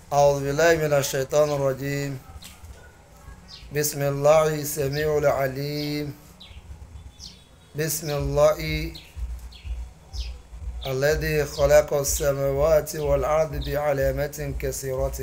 أعوذ بالله من الشيطان الرجيم بسم الله السميع العليم بسم الله الذي خلق السماوات والأرض بعلامة كثيرة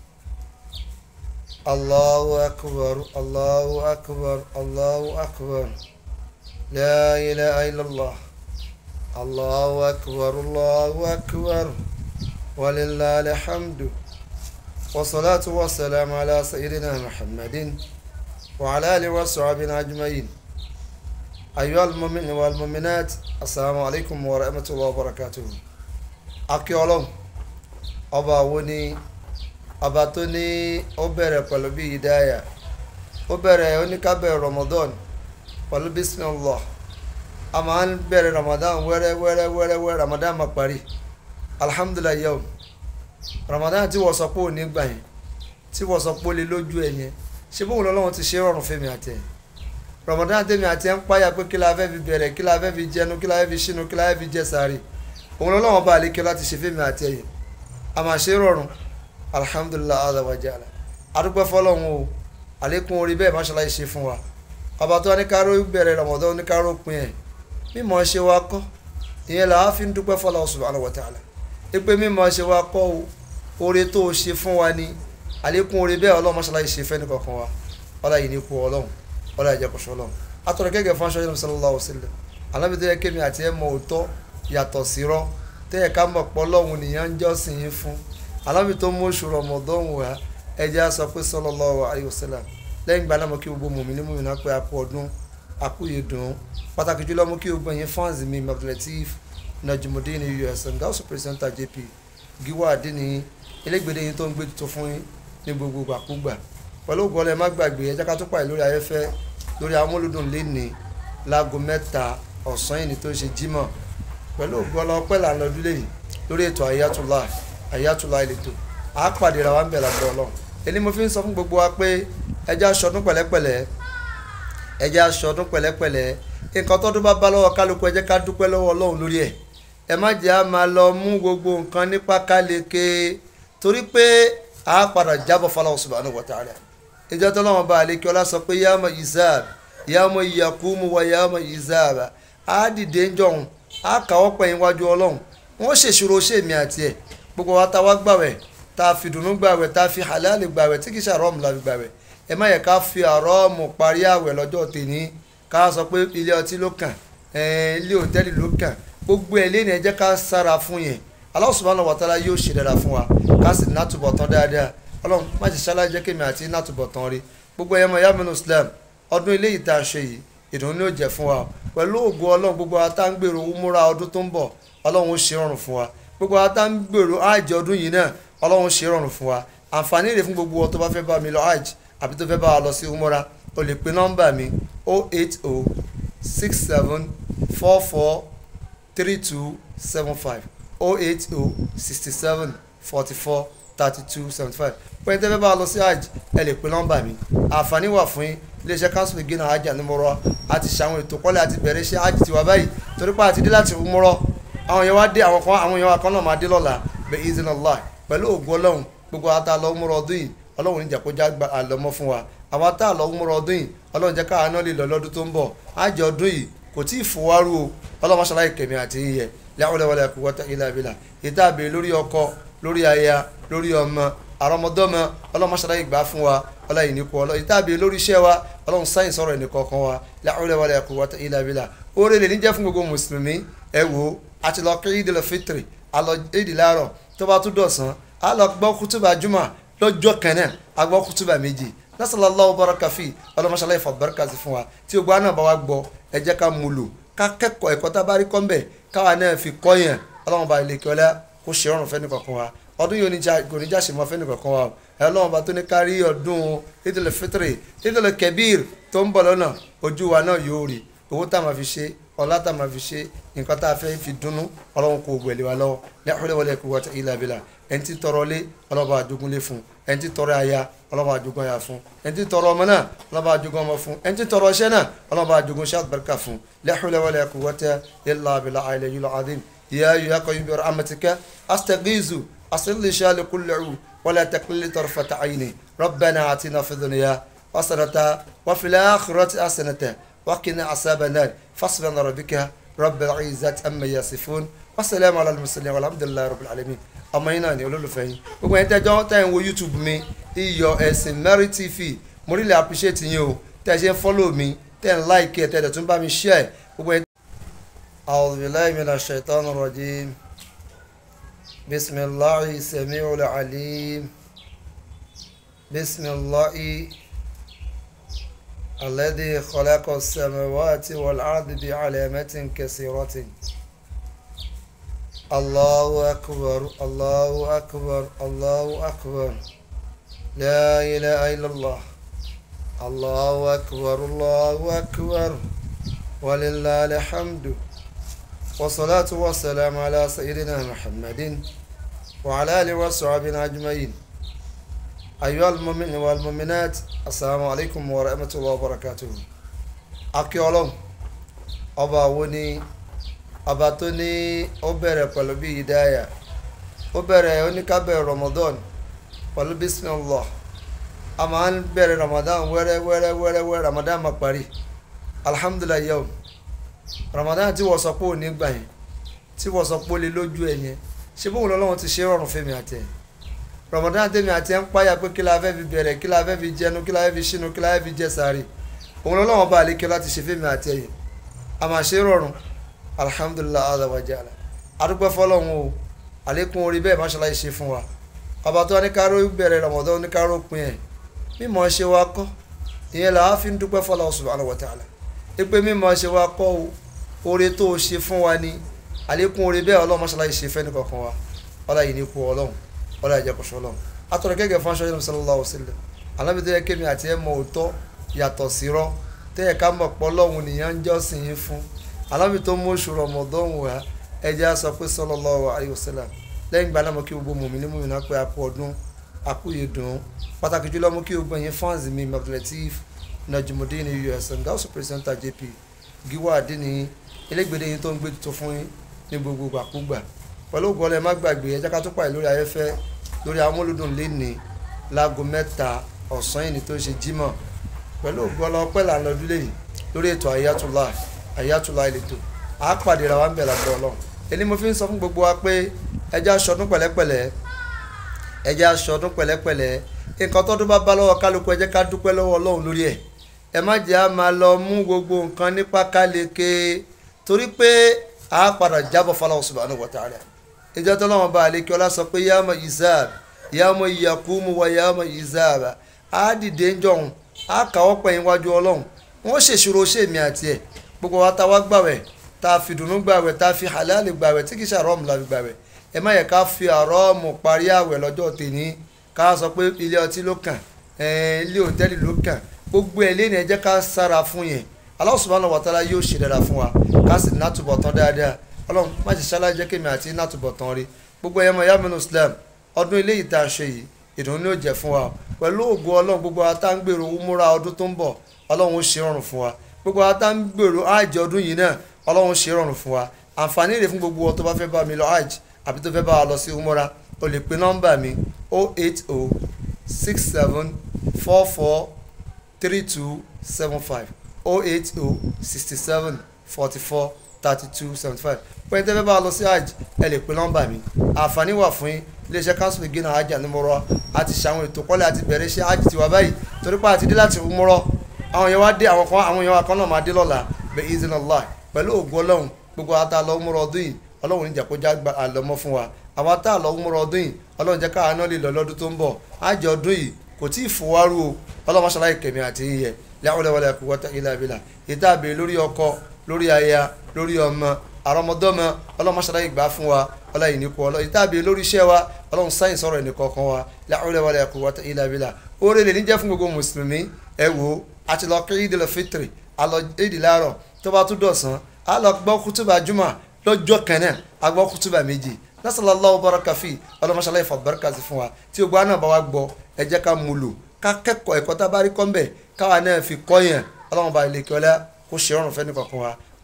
الله أكبر الله أكبر الله أكبر لا إله إلا الله الله أكبر الله أكبر ولله الحمد والصلاة والسلام على سيدنا محمد وعلى آله وصحبه أجمعين أيها المؤمنين والمؤمنات السلام عليكم ورحمة الله وبركاته akí ọlọ́run ọba wo ni ọba tó ní ó bẹ̀rẹ̀ pẹ̀lú bí ìdáyà ó bẹ̀rẹ̀ oníkábẹ̀rẹ̀ Ramadan pẹ̀lú bismillah a máa ń bẹ̀rẹ̀ Ramadan wẹ́rẹ́ wẹ́rẹ́ wẹ́rẹ́ wẹ́rẹ́ Ramadan máa parí alhamdulilayi yawm Ramadan tí wọ́n sọ pé ò ní gbà yẹn tí wọ́n sọ pé ó lè lójú ẹ̀ yẹn ṣé bóun lọ́lọ́run ti ṣe rọrùn fún mi àti ẹ̀ Ramadan tèmi àti ẹ̀ ń páyà pé kí la fẹ́ fi bẹ̀rẹ̀ kí la fẹ́ fi jẹnu kí la fẹ́ fi ṣínú kí la fẹ́ fi jẹ sàárì òun lọ́lọ́run bá àlékè láti ṣe fún mi àti ẹ̀ yẹn a máa ṣe rọrùn alhamdulilayi azza wa jalla adúpẹ́ fọlọ́run o àlékún orí bẹ́ẹ̀ máṣáláà ṣe fún wa ọba tó ní káró bẹ̀rẹ̀ Ramadan ní káró pin ẹ̀ mímọ̀ ṣe wa kọ́ ìyẹn là á fi ń dúpẹ́ fọlọ́run subhanahu wa ta'ala ipe mímọ̀ ṣe wa kọ́ o oore tó o ṣe fún wa ni àlékún oore bẹ́ẹ̀ ọlọ́run máṣáláà ṣe fẹ́ nìkankan wa ọlá yìí ní kú ọlọ́run ọlá ìjẹkọ̀ṣọ́ ọlọ́run atọ̀rọ̀ gẹ́gẹ́ fún aṣọ yẹn sallallahu alaihi wasallam alábìtí yẹ kémi àti ẹ̀ mọ̀ òótọ́ yàtọ̀ sírọ́ tẹ́yẹ ká mọ̀ pọ́ lọ́hùn nìyẹn ń jọ́sìn yín fún alábì tó mú oṣù Ramadan wá ẹjẹ́ á sọ pé sallallahu alaihi wasallam lẹ́yìn ìgbà náà mo kí gbogbo mùmí ní mùmí náà pé a kú ọdún a kú yìí dùn pàtàkì jùlọ mo kí gbogbo yín fans mi Abdulateef Najimudeen us gausu presenter jp giwa adini elégbèdé yín tó ń gbé tuntun fún yín ní gbogbo gbàkúgbà pẹ̀lú ògbọ́lẹ̀ má gbàgbé ẹjẹ́ ká tó pàdé lórí ayẹ́fẹ́ lórí amúlùdùn lẹ́ni láago mẹ́ta ọ̀sán yìí ní tó ṣe jímọ̀ pẹ̀lú ògbọ́lẹ̀ ọpẹ́ là ń lọ dúlé yìí lórí ètò àyàtúlá àyàtúlá ìletò à á pàdé ra wa ń bẹ̀ lágbọ́ ọlọ́run èyí mo fi ń sọ fún gbogbo wa pé ẹjẹ́ aṣọdún pẹ̀lẹ́pẹ̀lẹ́ ẹjẹ́ aṣọdún pẹ̀lẹ́pẹ̀lẹ́ nǹkan tọ́dún bá bá lọ́wọ́ kálukú ẹ jẹ́ ká dúpẹ́ lọ́wọ́ ọlọ́run lórí ẹ̀ ẹ má jẹ́ á máa lọ mú gbogbo nǹkan nípa káleke torí pé a padà jábọ̀ fọláwọ́ subhanahu wa ta'ala ìjọ tó lọ́wọ́ bá àlekí ọlá sọ pé yàmọ̀ izab yàmọ̀ yakumu wa yàmọ̀ izab á dìde ń jọ̀hún á kàwọ́ pẹ̀yìn wájú ọlọ́run wọ́n ṣèṣirò ṣèmi àti ẹ̀ gbogbo wa ta wá gbàwẹ̀ tá a fi dùnú gbàwẹ̀ tá a fi halali gbàwẹ̀ tí kì í ṣe àrọ́ọ̀mù la fi gbàwẹ̀ ẹ má yẹ ká fi àrọ́ọ̀mù parí àwẹ̀ lọ́jọ́ tèní ká sọ pé ilé ọtí ló kàn ilé òtẹ́ẹ̀lì ló kàn gbogbo ẹ̀ lé ní ẹ jẹ́ ká sára fún yẹn Allah subhanahu wa ta'ala yóò ṣe dára fún wa ká sì nátúbọ̀ tán dáadáa ọlọ́run má ṣe ṣáláà jẹ́ kémi àti nátúbọ̀ tán rí gbogbo ẹ̀yẹ́ mọ̀ yàmínú Islam ọdún ilé yìí tá a ṣe yìí ìdùnnú ni ó jẹ́ fún wa pẹ̀lú ògo ọlọ́run gbogbo wa tá ń gbèrò múra ọdún tó ń bọ̀ ọlọ́run ó ṣe rọrùn fún wa gbogbo wa tá ń gbèrò àjẹ ọdún yìí náà ọlọ́run ṣe rọrùn fún wa àǹfààní rẹ̀ fún gbogbo wọn tó bá fẹ́ bá mi lọ hajj àbí tó fẹ́ bá wa lọ sí umura o lè pe nọ́mbà mi 080 67 44 3275 080 67 44 32 75 pẹ̀lú tẹ́fẹ́ bá a lọ sí hajj ẹ lè pe nọ́mbà mi àǹfààní wà fún yín iléeṣẹ́ council gínà hajj ànímọ́rọ́ àti ṣàwọn ètò kọ́lẹ̀ àti bẹ̀rẹ̀ iṣẹ́ hajj tiwa báyìí torí pé àti dé láti múrọ́ àwọn èèyàn wá dé àwọn kan àwọn èèyàn kan náà máa dé lọ́la bẹ izin allah pẹ̀lú ògùn ọlọ́run gbogbo ata lọ múrọ́ ọdún yìí ọlọ́run níjà kó já àlọ́mọ́ fún wa àwọn ata lọ múrọ́ ọdún yìí ọlọ́run jẹ́ káà náà lè lọ lọ́dún tó ń bọ̀ hajj ọdún yìí kò tí ì fowárú o ọlọ́run ṣàlàyé kẹ̀mí àti yíyẹ láwùlẹ̀wọlẹ̀ quwwata illa billah ìta àbẹ̀ lórí ọkọ lórí aya lórí ọmọ àrọmọdọ́mọ ọlọ́run ṣàlàyé gbà fún wa ọlọ́run ìníkù ọlọ́run ìta àbẹ̀ lórí iṣẹ́ wa ọlọ́run sáyìn sọ̀rọ̀ ẹnìkọ̀ọ̀kan wa láwùlẹ̀wọlẹ̀ quwwata illa billah oore lè ní jẹ́ fún gbogbo mùsùlùmí ẹ wò àti lọ kí ìdílé fitri àlọ ìdí láàárọ̀ tó bá tún dọ̀sán á lọ gbọ́ kútùbà jùmọ̀ lọ́jọ́ kan náà á gbọ́ kútùbà méjì nasalallahu baraka fi ọlọmọṣálá ìfọ baraka sí fún wa tí o gbọ́ àná bá wa gbọ́ ẹ jẹ́ ká mú lò ká kẹ́kọ̀ọ́ ẹ̀kọ́ tá a bá rí kọ́ mbẹ̀ káwa náà fi kọ́ yẹn ọlọ́mọba ìlẹ̀kẹ́ ọlá kó ṣe rọrùn fẹ́ni kankan wa ọdún yìí kò ní jáṣe mọ́ fẹ́ni kankan wa ẹ ọlọ́mọba tó ní ká rí ọdún idil fitri idil kebir tó ń bọ̀ lọ́nà ojú wa náà yóò rí owó tá a máa fi ṣe ọlá tá a máa fi ṣe nǹkan tá a fẹ́ fi dunnú ọlọ́run kò gbẹ̀lẹ̀ wa lọ́wọ́ la hawla wala quwwata illa billah ẹni tí tọrọ lé ọlọ́ba àjogúnlé fún ẹni tí tọrọ aya ọlọ́ba àjogún aya fún ẹni tí tọrọ ọmọ náà ọlọ́ba àjogún ọmọ fún ẹni tí tọrọ iṣẹ́ náà ọlọ́ba àjogún iṣẹ́ àbẹ̀rẹ̀kà fún la hawla wala quwwata illa billahi al-aliyyil azim يا أيها القيوم برحمتك أستغيث أصل لي شال كل عو ولا تقلل طرفة عيني ربنا آتنا في الدنيا حسنة وفي الآخرة حسنة وقنا عذاب النار فاصبر ربك رب العزة أما يصفون والسلام على المرسلين والحمد لله رب العالمين ọmọ yín náà ni olólùfẹ́ yín gbogbo ẹni tẹ́jọ́ tẹ́ ń wo youtube mi iyọ̀ ẹ̀sìn Merry TV mo really appreciate yín o tẹ́ ẹ ṣe ń follow mi tẹ́ ń like ẹ̀ tẹ́ ẹ̀ tún bá mi share gbogbo ẹni. أعوذ بالله من الشيطان الرجيم بسم الله السميع العليم بسم الله الذي خلق السماوات والأرض بعلامة كثيرة الله أكبر الله أكبر الله أكبر لا إله إلا الله الله أكبر الله أكبر ولله الحمد والصلاة والسلام على سيدنا محمد وعلى آله وصحبه أجمعين أيها المؤمنين والمؤمنات السلام عليكم ورحمة الله وبركاته أكي ọlọ́run ọba wo ni ọba tó ní ó bẹ̀rẹ̀ pẹ̀lú bí ìdáyà ó bẹ̀rẹ̀ oníkábẹ̀rẹ̀ Ramadan pẹ̀lú bismillah a máa ń bẹ̀rẹ̀ Ramadan wẹ́rẹ́ wẹ́rẹ́ wẹ́rẹ́ wẹ́rẹ́ Ramadan máa parí alhamdulilayi yawm Ramadan tí wọ́n sọ pé ò ní gbà yẹn tí wọ́n sọ pé ó lè lójú ẹ̀ yẹn ṣé bóun lọ́lọ́run ti ṣe rọrùn fẹ́mi àti ẹ̀ Ramadan tèmi àti ẹ̀ ń páyà pé kí la fẹ́ fi bẹ̀rẹ̀ kí la fẹ́ fi jẹnu kí la fẹ́ fi ṣínú kí la fẹ́ fi jẹ sáré òun lọ́lọ́run bá àlékè láti ṣe fẹ́mi àti ẹ̀ yẹn a máa ṣe rọrùn alhamdulilah azawajala adúpẹ́ fọlọ́run o àlékún orí bẹ́ẹ̀ máṣáláì ṣe fún wa ọba tó ní káró bẹ̀rẹ̀ Ramadan ní káró pin ẹ̀ mímọ̀ ṣe wa kọ́ ìyẹn là á fi ń dúpẹ́ fọlọ́run subhanahu wa ta'ala ipe mímọ̀ ṣe wa kọ́ o oore tó o ṣe fún wa ni àlékún orí bẹ́ẹ̀ ọlọ́run máṣáláì ṣe fẹ́ nìkankan wa ọlá yìí ní kú ọlọ́run ọlá ìjẹkùsọ ọlọ́run atọ̀rọ̀ gẹ́gẹ́ fún aṣọ yẹn sallallahu alaihi wasallam alábi tó yẹ kémi àti ẹ̀ mọ òótọ́ yàtọ̀ sírọ́ tẹ́yẹ ká mọ̀ pọ́ lọ́hùn nìyẹn ń jọ́sìn yín fún alábi tó mú oṣù Ramadan wá ẹjẹ́ á sọ pé sallallahu alaihi wasallam lẹ́yìn ìgbà náà mo kí gbogbo mùmí ní mùmí náà pé àpò ọdún àkúyè dùn pàtàkì jùlọ mo kí gbogbo ẹ̀yin fans mi Abdulateef Najimudeen us nga also presenter JP Giwa Adini elégbèdé yín tó ń gbé tuntun fún yín ní gbogbo àkúgbà pẹ̀lú ògùn ọlẹ́ má gbàgbé ẹ jẹ́ ká tó pàdé lórí ayẹ́fẹ́ lórí amúlùdùn lẹ́ni láago mẹ́ta ọ̀sán yìí ni tó ṣe jímọ̀ pẹ̀lú ògùn ọlọ́ pẹ́ là ń lọ dúlé yìí lórí ètò àyàtúlá àyàtúlá ìletò á pàdé ra wa ń bẹ̀ lágbẹ́ ọlọ́run èyí mo fi ń sọ fún gbogbo wa pé ẹ jẹ́ aṣọdún pẹ̀lẹ́pẹ̀lẹ́ ẹ jẹ́ aṣọdún pẹ̀lẹ́pẹ̀lẹ́ nǹkan tọ́dún bá bá lọ́wọ́ kálukú ẹ jẹ́ ká dúpẹ́ lọ́wọ́ ọlọ́run lórí ẹ̀ ẹ má jẹ́ á máa lọ mú gbogbo nǹkan nípa káleke torí pé a padà jábọ̀ fọlọ́wọ́ subhanahu wa ta'ala ìjọ tó lọ́wọ́ bá àlekí ọlá sọ pé yàmọ̀ izab yàmọ̀ yakumu wa yàmọ̀ izab á dìde ń jọ̀hún á kàwọ́ pẹ̀yìn wájú ọlọ́run wọ́n ṣèṣirò ṣèmi àti ẹ̀ gbogbo wa ta wá gbàwẹ̀ tá a fi dùnú gbàwẹ̀ tá a fi halali gbàwẹ̀ tí kì í ṣe àrọ́ọ̀mù la fi gbàwẹ̀ ẹ má yẹ ká fi àrọ́ọ̀mù parí àwẹ̀ lọ́jọ́ tèmi ká sọ pé ilé ọtí ló kàn ilé òtẹ́ẹ̀lì ló kàn gbogbo ẹ̀ lẹ́nu ẹ jẹ́ ká sára fún yẹn Allah subhanahu wa ta'ala yóò ṣe dáadáa fún wa ká sì nátúbọ̀ tán dáadáa ọlọ́run má ṣe ṣáláà jẹ́ kémi àti nátúbọ̀ tán rí gbogbo ẹ̀yẹ́mọ̀ yaminu islam ọdún ilé yìí tá a ṣe yìí ìdùnnú ní ó jẹ́ fún wa pẹ̀lú ògo ọlọ́run gbogbo atáǹgbèrò múra ọdún tó ń bọ̀ ọlọ́run ó ṣe rọrùn fún wa gbogbo atáǹgbèrò àjẹ ọdún yìí náà ọlọ́run ó ṣe rọrùn fún wa àǹfààní rẹ̀ fún gbogbo ọ tó bá fẹ́ bá mi lọ hajj àbí tó fẹ́ bá wa lọ sí umura o lè pe nọ́mbà mi 080 67 44 3275 080 67 44 32 75 pẹ̀lú tẹ́fẹ́ bá a lọ sí hajj ẹ lè pe nọ́mbà mi àǹfààní wà fún yín iléeṣẹ́ council beginner hajj ànímọ́rọ́ àti ṣàwọn ètò kọ́lẹ̀ àti bẹ̀rẹ̀ iṣẹ́ hajj tiwa báyìí torí pé àti dé láti umrọ́ àwọn yẹn wá dé àwọn kan àwọn yẹn wá kan náà máa dé lọ́la bẹ́ẹ̀ izinallah pẹ̀lú ògùn ọlọ́run gbogbo ata lọ umrọ́ ọdún yìí ọlọ́run níjà kó já àlọ́mọ́ fún wa àwọn ata lọ umrọ́ ọdún yìí ọlọ́run jẹ́ káwọn náà lè lọ lọ́dún tó ń bọ̀ hajj ọdún yìí kò tí ì fowárú o ọlọ́run ṣàlàyé kẹ̀mí àti iyẹ̀ láwùlẹ̀ wàlẹ̀ quwwata illa billah ìta àbẹ̀ lórí ọkọ lórí aya lórí ọmọ àrọmọdọ́mọ ọlọ́run ṣàlàyé gbà fún wa ọlọ́run ní kú ọlọ́run ìta àbẹ̀ lórí iṣẹ́ wa ọlọ́run sáyìn sọ̀rọ̀ ẹnì kọ̀ọ̀kan wa láwùlẹ̀ wàlẹ̀ quwwata illa billah oore lè ní jẹ́ fún gbogbo mùsùlùmí ẹ wo àti lọ kí ìdílé fitiri àlọ ìdí láàárọ̀ tó bá tún dọ̀sán á lọ gbọ́ kútùbà jùmọ̀ lọ́jọ́ kẹ́nẹ̀ á gbọ́ kútùbà méjì nasalallahu baraka fi ọlọmọṣálá ìfọ baraka sí fún wa tí o gbọ́ àná bá wa gbọ́ ẹ jẹ́ ká mú lò ká kẹ́kọ̀ọ́ ẹ̀kọ́ tá a bá rí kọ́ńbẹ̀ káwa náà fi kọ́ yẹn ọlọ́run bá ilé kíọ́lá kó ṣe ọrùn fẹ́ni kankan wa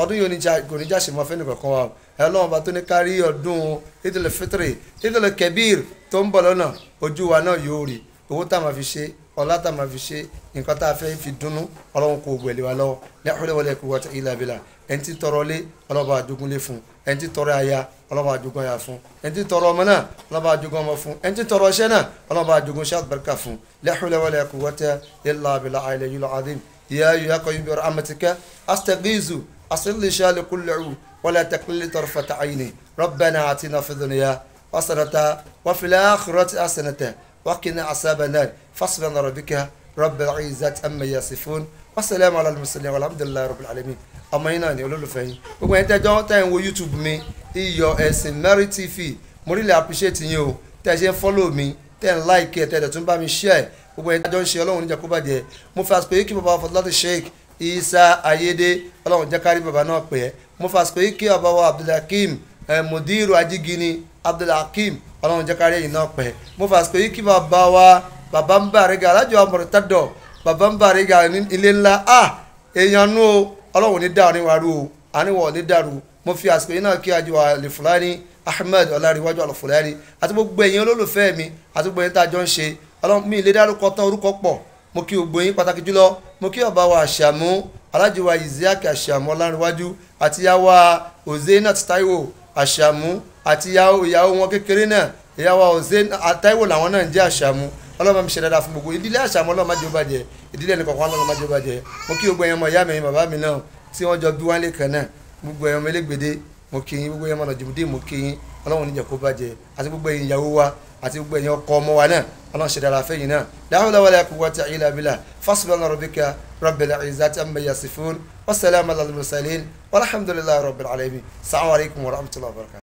ọdún yìí kò ní jáṣe mọ́ fẹ́ni kankan wa ẹ lọ́wọ́n bá tó ní kárí ọdún idil fitri idil kebir tó ń bọ̀ lọ́nà ojú wa náà yóò rí owó tá a máa fi ṣe ọlá tá a máa fi ṣe nǹkan tá a fẹ́ fi dunnú ọlọ́run kò gbẹ̀lẹ̀ wa lọ́wọ́ la hawla wala quwwata illa billah ẹni tí tọrọ lé ọlọ́ba àjogún lé fún ẹni tí tọrọ aya ọlọ́ba àjogún aya fún ẹni tí tọrọ ọmọ náà ọlọ́ba àjogún ọmọ fún ẹni tí tọrọ ọṣẹ́ náà ọlọ́ba àjogún ṣáà barika fún la hawla wala quwwata illa billahi al-aliyyil azim ya ya qayyum bi rahmatika astaghizu asli shali kullu ولا تقل طرفة عيني ربنا آتنا في الدنيا حسنة وفي الآخرة حسنة وقنا عذاب النار فاصبر ربك رب العزة أما يصفون والسلام على المرسلين والحمد لله رب العالمين ọmọ yín náà ni olólùfẹ́ yín gbogbo ẹni tẹ́jọ́ tẹ́ ń wo youtube mi iyọ̀ ẹ̀sìn Merry TV mo really appreciate yín o tẹ́ ẹ ṣe ń follow mi tẹ́ ẹ ń like ẹ tẹ́ ẹ tún bá mi share gbogbo ẹni tẹ́jọ́ ń ṣe ọlọ́run níjà kó bàjẹ́ mo fẹ́ àsìkò yìí kí bàbá Fọláti Sheikh Isa Ayédè ọlọ́run jẹ́ kárí bàbá náà pẹ́ mo fẹ́ àsìkò yìí kí bàbá wa Abdulhakeem mudiru ajigini Abdulhakeem ọlọ́run jẹ́ kárí ẹ̀yìn náà pẹ́ mo fẹ́ àsìkò yìí kí bàbá wa bàbá ń bàrẹ́gà alájọ amọ̀rẹ́tàdọ̀ bàbá ń bàrẹ́gà ilé ńlá ah èèyàn nú o ọlọ́run ní dàrú ní wàrú o àníwọ̀ ní dàrú mo fi àsìkò yìí náà kí ajọ àlefulani ahmed ọláríwájú àlefulani àti gbogbo ẹ̀yin olólùfẹ́ mi àti gbogbo ẹ̀yin tá a jọ ń ṣe ọlọ́run mi ìlé dárúkọ tán orúkọ pọ̀ mo kí gbogbo yín pàtàkì jùlọ mo kí ọba wa àṣàmú alájọ wa isiaq àṣàmú ọláríwájú àti yàwá ozenat taiwo àṣàmú àti ìyàwó wọn kékeré náà ìyàwó ozenat taiwo làwọn náà ń jẹ́ àṣàmú ọlọ́mọ mi ṣe dáadáa fún gbogbo ìdílé àṣàmú ọlọ́mọ jẹ́ ó bàjẹ́ ìdílé ẹnì kọ̀ọ̀kan ọlọ́mọ jẹ́ ó bàjẹ́ mo kí gbogbo ẹ̀yin ọmọ ìyá mi ẹ̀yin bàbá mi náà tí wọ́n jọ bí wọ́n lé kan náà gbogbo ẹ̀yin ọmọ elégbèdé mo kí yín gbogbo ẹ̀yin ọmọ nàìjíríà mo kí yín ọlọ́run níjà kó bàjẹ́ àti gbogbo ẹ̀yin ìyàwó wa àti gbogbo ẹ̀yin ọkọ ọmọ wa náà ọlọ́run ṣe dáadáa fẹ́yìn náà la hawla wala quwwata illa billah fasbir rabbika rabbil izzati amma yasifun wassalamu ala al-mursalin walhamdulillahi rabbil alamin assalamu alaikum wa rahmatullahi wa barakatuh